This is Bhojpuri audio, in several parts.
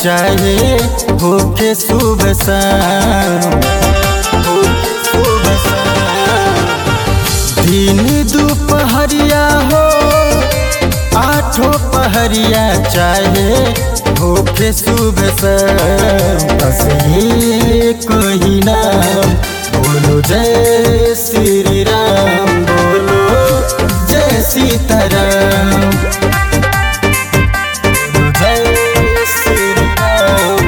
चाहे होके सुबह शाम होके सुबह शाम दिन दोपहरिया हो आठों पहरिया चाहे होके सुबह शाम बस ये कोई नाम बोलो जय श्री राम बोलो जय सीताराम बोलो जय श्री राम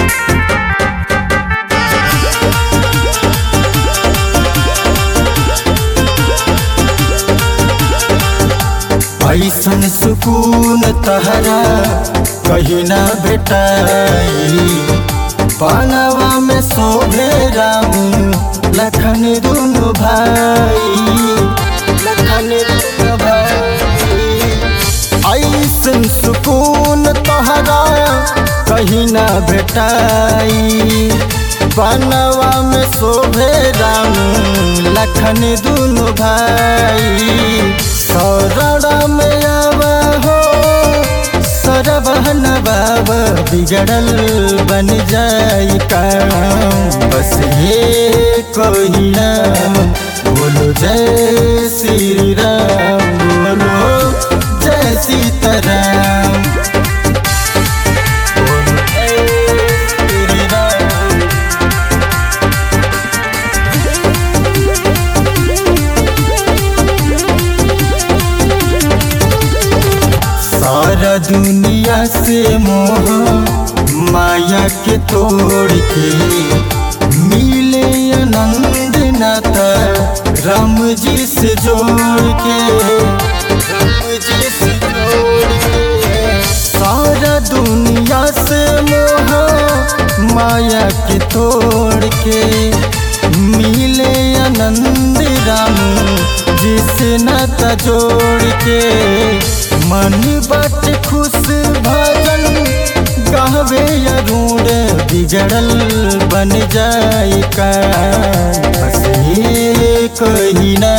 ऐसन सुकून तहरा कहीं ना भेटाई पानवा में शोभे राम लखन दुनु भाई लखन दुनु भाई ऐसन सुकून तहरा कहीं ना भेटाई बनवा में शोभे राम लखन दुनु भाई सरड़ा में आवा हो सरबहन बाबा बिगड़ल बन जाई काम बस ये कोई नाम बोलो जय श्री राम बोलो जय सीताराम बोलो जय श्री राम सारा दुनिया से मोह माया के तोड़ के मिले आनंद नाता राम जी से जोड़ के राम जी से जोड़ के सारा दुनिया से मोह माया के तोड़ के मिले आनंद राम जिसे नाता जोड़ के मन बट खुश भजन गावे अरूण बिगड़ल बन जाए का बस ये कोई ना